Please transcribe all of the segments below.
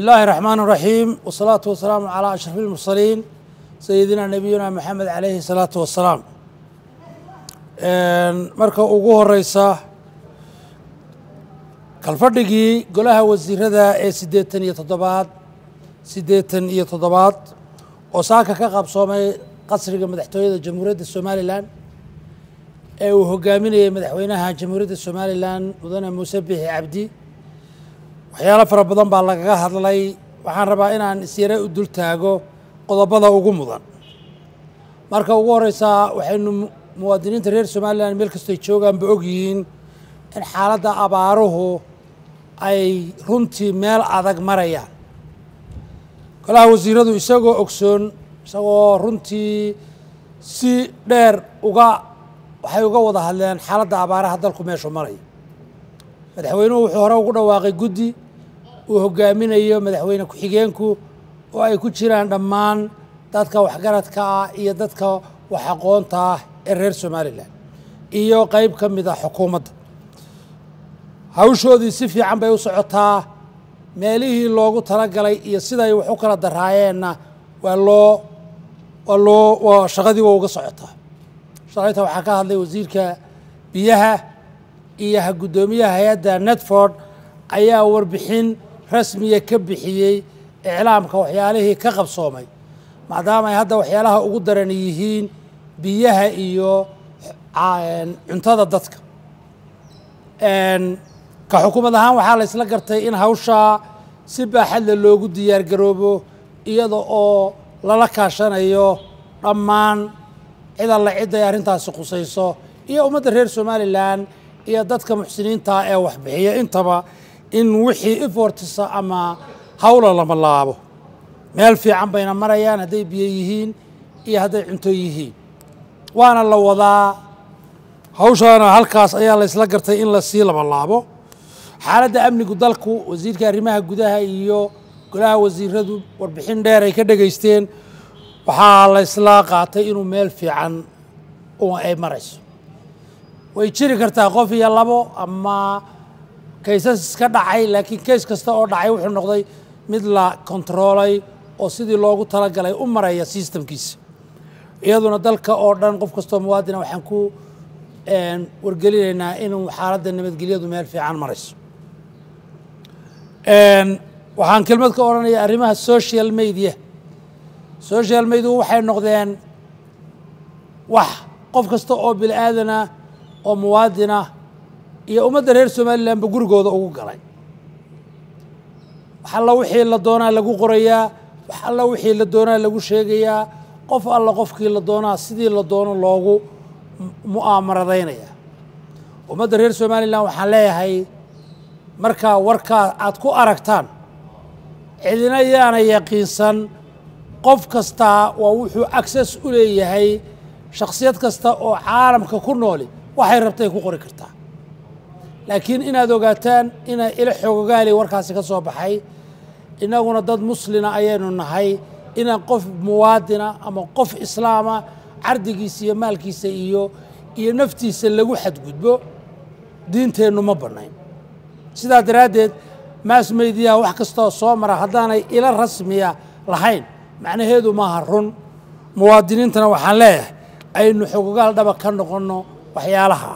الله الرحمن الرحيم والصلاة والسلام على أشرف المرسلين سيدنا نبينا محمد عليه الصلاة والسلام marka ugu horeysa kalfadhigii golaha wasiirada ee siddeetan iyo toddobaad siddeetan iyo toddobaad oo saaka ka qabsoomay qasriga madaxtooyada jamhuuriyadda somalilan ee uu hogaaminayay madaxweynaha jamhuuriyadda somalilan mudane muuse bixi cabdi waxyaalo fara badan baa lagaga hadlay waxaan rabaa inaan isyare u dul taago qodobada ugu mudan marka ugu horeysaa waxaynu muwaadiniinta reer somalilan meel kastoy joogaanba ogyihiin in xaaladda abaaruhu ay runtii meel adag marayaan golaha wasiiradu isagoo ogsoon isagoo runtii si dheer uga waxay uga wada hadleen xaaladda abaaraha dalku meeshu maraya madaxweynuhu wuxuu hore ugu dhawaaqay guddi uu hogaaminayo madaxweyne ku-xigeenku oo ay ku jiraan dhammaan dadka waxgaradka ah iyo dadka wax aqoonta ah ee reer somalilan iyo qeyb ka mid ah xukuumadda hawshoodii si fiican bay u socotaa meelihii loogu talagalay iyo siday wax u kala daraayeenna waa loo waa loo waa shaqadii waa uga socotaa shalayta waxaa ka hadlay wasiirka biyaha iyo guddoomiyaha hay-adda netford ayaa warbixin rasmiya ka bixiyey iclaamka waxyaalihii ka qabsoomay maadaama ay hadda waxyaalaha ugu daran yihiin biyaha iyo cuntada dadka ka xukuumad ahaan waxaa la isla gartay in hawshaa si baaxadle loogu diyaar garoobo iyada oo lala kaashanayo dhammaan cid alla cid ay arrintaasi khusayso iyo ummadda reer somalilan iyo dadka muxsiniinta ee waxbixiya intaba in wixii ifortisa ama hawla lama laabo meel fiican bayna marayaan hadday biyo yihiin iyo hadday cunto yihiin waana la wadaa hawshaana halkaas ayaa la ysla gartay in lasii laba laabo xaaladda amnigu dalku wasiirka arrimaha gudaha iyo golaha wasiiradu warbixin dheer ay ka dhegaysteen waxaa la ysla qaatay inuu meel fiican ay marayso way jiri kartaa qof iyo labo ama kaysas iska dhacay laakiin kays kasta oo dhacay wuxuu noqday mid la kontaroolay oo sidii loogu talagalay u maraya sistamkiisa iyaduna dalka oo dhan qof kastoo muwaadina waxaan ku wargelinaynaa inuu xaaladda nabadgelyadu meel fiican marayso waxaan kelmad ka odhanaya arrimaha social media social media waxay noqdeen wax qof kasta oo bini aadana oo muwaadina iyo ummadda reer somalilanba gurigooda ugu galay wax alla wixii la doonaa lagu qorayaa wax alla wixii la doonaa lagu sheegayaa qof alla qofkii la doonaa sidii la doono loogu mu'aamaradaynaya ummadda reer somalilan waxaan leeyahay markaa warkaa aad ku aragtaan cidina yaana yaqiinsan qof kastaa waa wuxuu access u leeyahay shakhsiyad kasta oo caalamka ku nooli waxay rabtay ku qori kartaa laakiin inaad ogaataan ina ila xoogogaali warkaasi ka soo baxay innaguna dad muslina ayaynu nahay inaan qof muwaadina ama qof islaama cardigiisa iyo maalkiisa iyo iyo naftiisa lagu xadgudbo diinteennu ma bannayn sidaa daraaddeed maas meydiyaha wax kastoo soo mara haddaanay ila rasmiya lahayn macnaheedu maaha run muwaadiniintana waxaan leeyahay aynu xogogaal dhaba ka noqonno waxyaalaha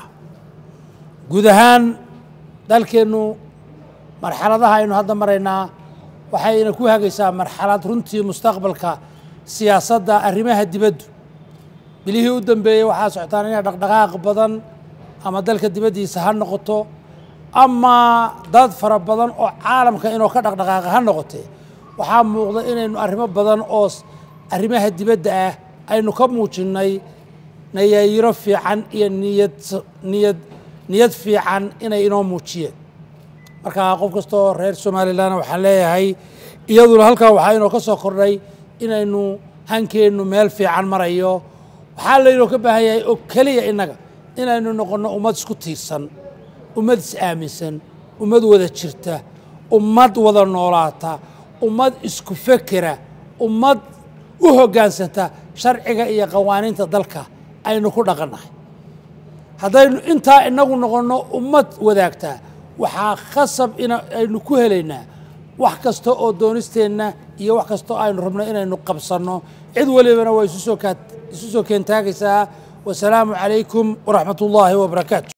guud ahaan dalkeennu marxaladaha aynu hadda maraynaa waxayna ku hagaysaa marxalad runtii mustaqbalka siyaasadda arrimaha dibaddu bilihii u dambeeyey waxaa socotaan inay dhaqdhaqaaq badan ama dalka dibaddiisa ha noqoto ama dad fara badan oo caalamka inuu ka dhaqdhaqaaqa ha noqotee waxaa muuqda inaynu arrimo badan oo arrimaha dibadda ah aynu ka muujinnay nayaayiro fiican iyo niyad niyad niyad fiican inay inoo muujiyeen marka qof kastoo reer somalilan waxaan leeyahay iyaduna halkaa waxaa inoo ka soo kordhay inaynu hankeennu meel fiican marayo waxaa laynoo ka baahan yahay oo keliya innaga inaynu noqonno ummad isku tiirsan ummad is-aaminsan ummad wada jirta ummad wada noolaata ummad isku fekera ummad u hoggaansanta sharciga iyo qawaaniinta dalka aynu ku dhaqannahay haddaynu intaa inagu noqonno ummad wadaagtaa waxaa khasab in aynu ku helaynaa wax kasta oo doonisteenna iyo wax kasta oo aynu rabno inaynu qabsanno cid walibana waa isu soo keentaagaysaa wasalaamu calaykum waraxmat ullaahi wabarakaatu